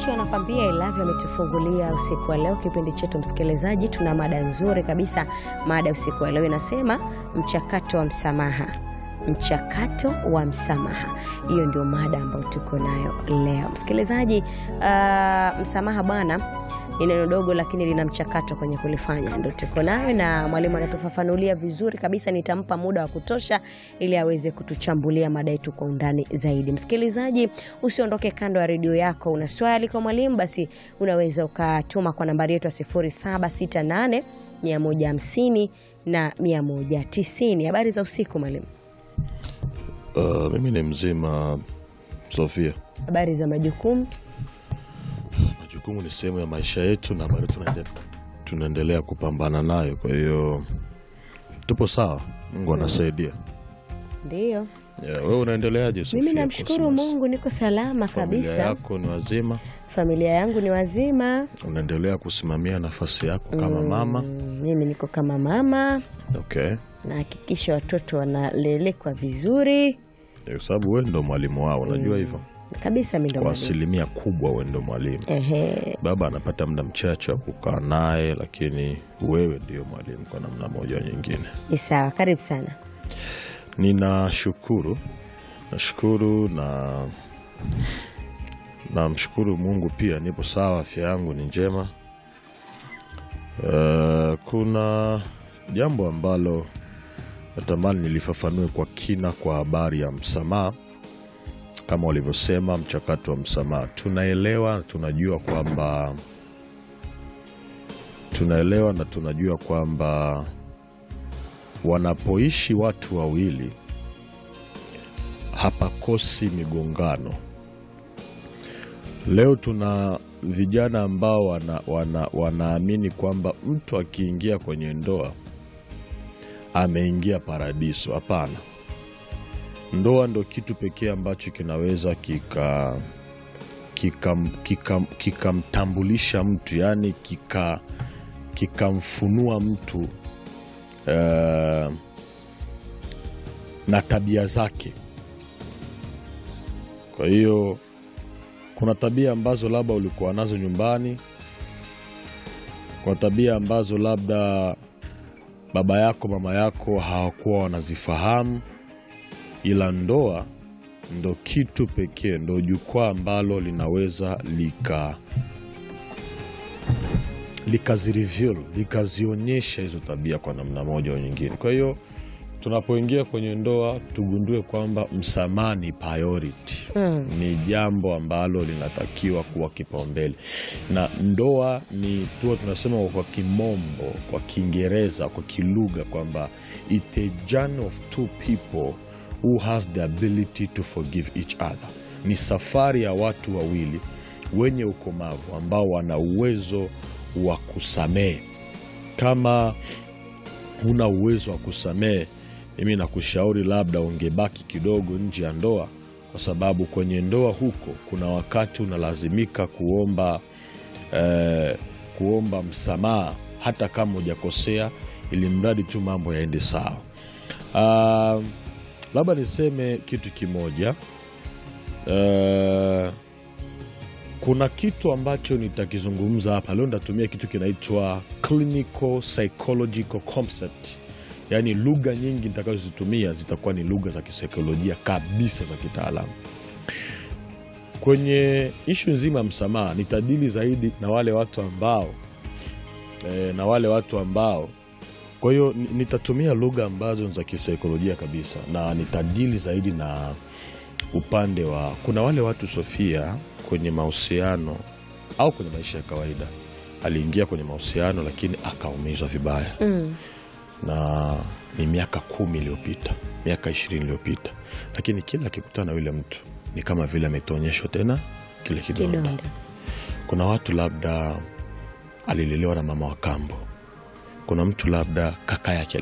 Zuchu anakwambia I love you, ametufungulia usiku wa leo kipindi chetu. Msikilizaji, tuna mada nzuri kabisa. Mada usiku wa leo inasema mchakato wa msamaha. Mchakato wa msamaha, hiyo ndio mada ambayo tuko nayo leo msikilizaji. Uh, msamaha bwana ni neno dogo lakini lina mchakato kwenye kulifanya, ndio tuko nayo, na mwalimu anatufafanulia vizuri kabisa. Nitampa muda wa kutosha ili aweze kutuchambulia mada yetu kwa undani zaidi. Msikilizaji, usiondoke kando ya redio yako. Una swali kwa mwalimu, basi unaweza ukatuma kwa nambari yetu ya 0768 150 na 190. Habari za usiku mwalimu. Uh, mimi ni mzima Sofia. Habari za majukumu. Majukumu ni sehemu ya maisha yetu na bado tunaende, tunaendelea kupambana nayo, kwa hiyo tupo sawa. Mungu anasaidia. Ndiyo, Yeah, wewe unaendeleaje Sofia? mimi namshukuru Cosmas? Mungu, niko salama Familia kabisa. yako ni wazima? Familia yangu ni wazima. Unaendelea kusimamia nafasi yako kama Mm, mama? mimi niko kama mama, Okay, nahakikisha watoto wanalelekwa vizuri kwa sababu wewe ndo mwalimu wao, unajua hivyo. kabisa. Mimi ndo Kwa mwalimu. asilimia kubwa wewe ndo mwalimu. Ehe, Baba anapata muda mchache wa kukaa naye, lakini wewe ndio mwalimu kwa namna moja au nyingine. ni sawa. Karibu sana. Ninashukuru, nashukuru na namshukuru Mungu pia, nipo sawa, afya yangu ni njema. Eh, kuna jambo ambalo natamani nilifafanue kwa kina kwa habari ya msamaha. Kama walivyosema, mchakato wa msamaha, tunaelewa, tunajua kwamba tunaelewa na tunajua kwamba wanapoishi watu wawili hapakosi migongano. Leo tuna vijana ambao wana, wana, wanaamini kwamba mtu akiingia kwenye ndoa ameingia paradiso. Hapana, ndoa ndo kitu pekee ambacho kinaweza kika kikamtambulisha kika, kika mtu yani kika kikamfunua mtu eh, na tabia zake. Kwa hiyo kuna tabia ambazo labda ulikuwa nazo nyumbani, kuna tabia ambazo labda baba yako mama yako hawakuwa wanazifahamu, ila ndoa ndo kitu pekee, ndo jukwaa ambalo linaweza lika likazireveal likazionyesha hizo tabia kwa namna moja au nyingine. Kwa hiyo tunapoingia kwenye ndoa tugundue kwamba msamaha ni priority Mm. ni jambo ambalo linatakiwa kuwa kipaumbele, na ndoa ni tuwa tunasema kwa kimombo, kwa Kiingereza, kwa kilugha kwamba it a journey of two people who has the ability to forgive each other. Ni safari ya watu wawili wenye ukomavu ambao wana uwezo wa kusamehe. Kama huna uwezo wa kusamehe, mimi nakushauri labda ungebaki kidogo nje ya ndoa, kwa sababu kwenye ndoa huko kuna wakati unalazimika kuomba eh, kuomba msamaha hata kama hujakosea, ili mradi tu mambo yaende sawa. Ah, labda niseme kitu kimoja eh, kuna kitu ambacho nitakizungumza hapa leo. Nitatumia kitu kinaitwa clinical psychological concept, yaani lugha nyingi nitakazozitumia zitakuwa ni lugha za kisaikolojia kabisa za kitaalamu. Kwenye ishu nzima ya msamaha, nitadili zaidi na wale watu ambao eh, na wale watu ambao kwa hiyo ni- nitatumia lugha ambazo ni za kisaikolojia kabisa, na nitadili zaidi na upande wa kuna wale watu Sofia, kwenye mahusiano au kwenye maisha ya kawaida, aliingia kwenye mahusiano lakini akaumizwa vibaya, Mm. na ni miaka kumi iliyopita, miaka ishirini iliyopita, lakini kila akikutana na yule mtu ni kama vile ametonyeshwa tena kile kidonda. Kidonda. Kuna watu labda alilelewa na mama wa kambo, kuna mtu labda kaka yake